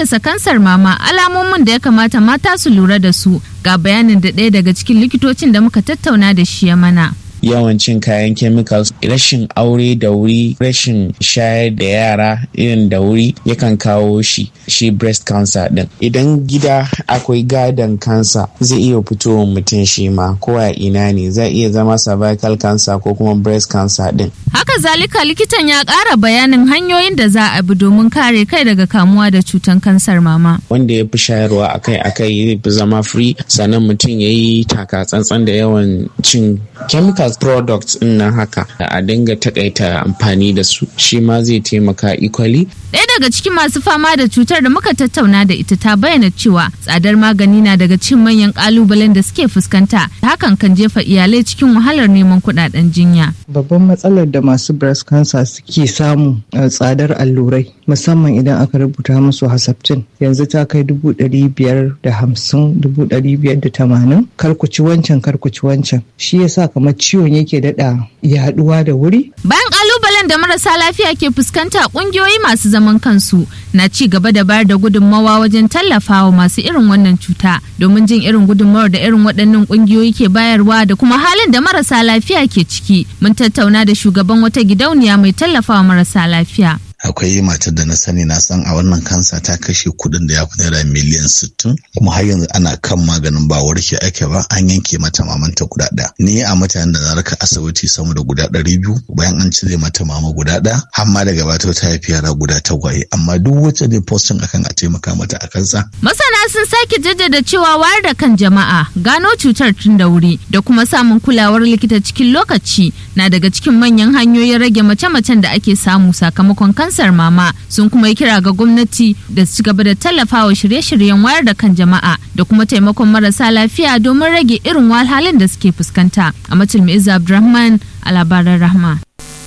haddasa kansar mama alamomin da ya kamata mata su lura da su ga bayanin da ɗaya daga cikin likitocin da muka tattauna da shi ya mana. yawan cin kayan chemicals rashin aure da wuri rashin shayar da yara irin da wuri yakan kawo shi shi breast cancer din idan gida akwai gadon cancer zai iya fitowa mutum shi ma ko a ina ne zai iya zama cervical cancer ko kuma breast cancer din haka zalika likitan ya ƙara bayanin hanyoyin da za a bi domin kare kai daga kamuwa da cutan kansar mama wanda ya fi shayarwa akai akai fi zama free sannan mutum ya yi taka tsantsan da yawan cin chemicals products din nan haka a dinga takaita amfani da su shi ma zai taimaka equally Ɗaya daga cikin masu fama da cutar da muka tattauna da ita ta bayyana cewa tsadar magani na daga cikin manyan kalubalen da suke fuskanta hakan kan jefa iyalai cikin wahalar neman kuɗaɗen jinya. Babban matsalar da masu breast cancer suke samu a tsadar allurai musamman idan aka rubuta musu hasaptin yanzu ta kai dubu ɗari biyar da hamsin dubu ɗari biyar da tamanin karkuci wancan karkuci wancan shi yasa kamar ciwon yake daɗa yaɗuwa da wuri. Bayan kalubalen da marasa lafiya ke fuskanta ƙungiyoyi masu zaman kansu na ci gaba da bayar da gudunmawa wajen tallafawa masu irin wannan cuta domin jin irin gudunmawar da irin waɗannan ƙungiyoyi ke bayarwa da kuma halin da marasa lafiya ke ciki mun tattauna da shugaban wata gidauniya mai tallafawa marasa lafiya. akwai matar da na sani na san a wannan kansa ta kashe kuɗin da ya fi naira miliyan sittin kuma har yanzu ana kan maganin ba warke ake ba an yanke mata mamanta guda ɗaya ni a mutanen da na raka asibiti sama da guda ɗari biyu bayan an cire mata mama guda ɗaya har ma daga bata ta haifi yara guda tagwaye amma duk wacce ne postin akan a taimaka mata a kansa. masana sun sake jaddada cewa wayar da kan jama'a gano cutar tun da wuri da kuma samun kulawar likita cikin lokaci na daga cikin manyan hanyoyin rage mace-macen da ake samu sakamakon kansa kansar mama sun kuma yi kira ga gwamnati da su gaba da tallafawa shirye-shiryen wayar da kan jama'a da kuma taimakon marasa lafiya domin rage irin wahalhalun da suke fuskanta a matulmi abdulrahman a labaran rahma.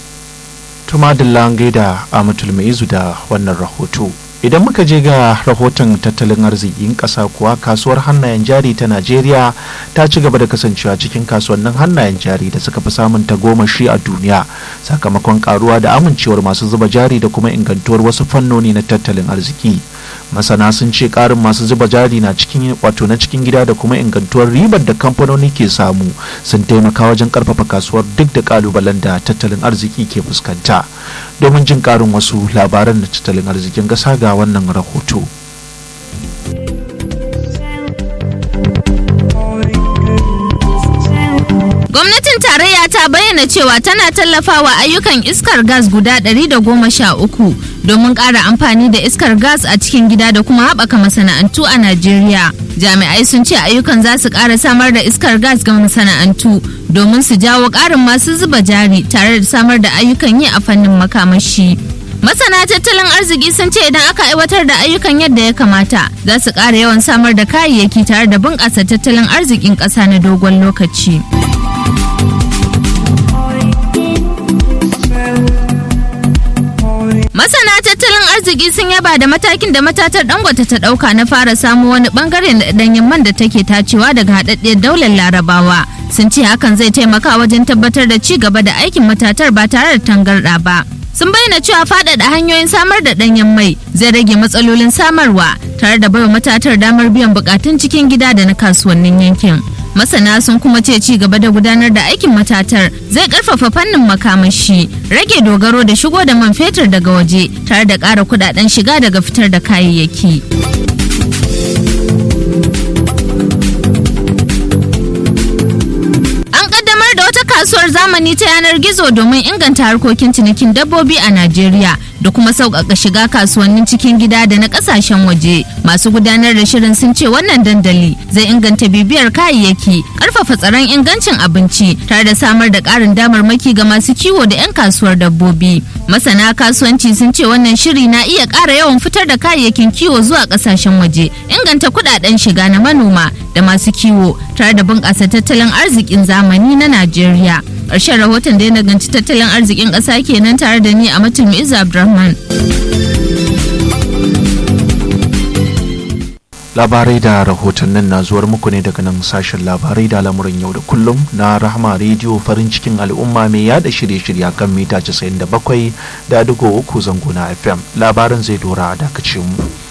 tuma da gaida a matulmi da wannan rahoto idan muka je ga rahoton tattalin arzikin ƙasa kuwa kasuwar hannayen jari ta najeriya ta ci gaba da kasancewa cikin kasuwannin hannayen jari da suka fi samun tagomashi a duniya sakamakon karuwa da amincewar masu zuba jari da kuma ingantuwar wasu fannoni na tattalin arziki masana sun ce karin masu zuba jari na cikin wato na cikin gida da kuma ingantuwar ribar da kamfanoni ke samu sun taimaka wajen karfafa kasuwar duk da kalubalen da tattalin arziki ke fuskanta domin jin karin wasu labaran da tattalin arzikin gasa ga wannan rahoto Gwamnatin tarayya ta bayyana cewa tana tallafawa ayyukan iskar gas guda 113 domin ƙara amfani da iskar gas a cikin gida da kuma haɓaka masana'antu a Najeriya. Jami'ai sun ce ayyukan za su ƙara samar da iskar gas ga masana'antu domin su jawo ƙarin masu zuba jari tare da samar da ayyukan yi a fannin makamashi. Masana tattalin arziki sun ce idan aka aiwatar da ayyukan yadda ya kamata za su ƙara yawan samar da kayayyaki tare da bunƙasa tattalin arzikin ƙasa na dogon lokaci. Masana tattalin arziki sun yaba da matakin da matatar dangote ta dauka na fara samu wani bangare na danyen man da take tacewa daga haɗaɗɗiyar daular larabawa. Sun ce hakan zai taimaka wajen tabbatar da ci gaba da aikin matatar ba tare da tangarɗa ba. Sun bayyana cewa faɗaɗa hanyoyin samar da ɗanyen mai zai rage matsalolin samarwa tare da baiwa matatar damar biyan bukatun cikin gida da na kasuwannin yankin. masana sun kuma ce ci gaba da gudanar da aikin matatar zai karfafa fannin makamashi rage dogaro da shigo da man fetur daga waje tare da ƙara kudaden shiga daga fitar da kayayyaki an kaddamar da wata kasuwar zamani ta yanar gizo domin inganta harkokin cinikin dabbobi a najeriya da kuma sauƙaƙa shiga kasuwannin cikin gida da na ƙasashen waje masu gudanar da shirin sun ce wannan dandali zai inganta bibiyar kayayyaki ƙarfafa tsaron ingancin abinci tare da samar da ƙarin damarmaki ga masu kiwo da 'yan kasuwar dabbobi masana kasuwanci sun ce wannan shiri na iya ƙara yawan fitar da kayayyakin kiwo zuwa ƙasashen waje inganta kuɗaɗen shiga na manoma da masu kiwo tare da bunƙasa tattalin arzikin zamani na najeriya ƙarshen rahoton da ya naganci tattalin arzikin ƙasa kenan tare da ni a mutum Iza Abdulrahman. labarai da rahotannin na zuwar muku ne daga nan sashen labarai da lamurin yau da kullum na rahama rediyo farin cikin al'umma mai yada shirye-shirye kan mita 97 da digo uku zango na fm labarin zai dora a dakacin mu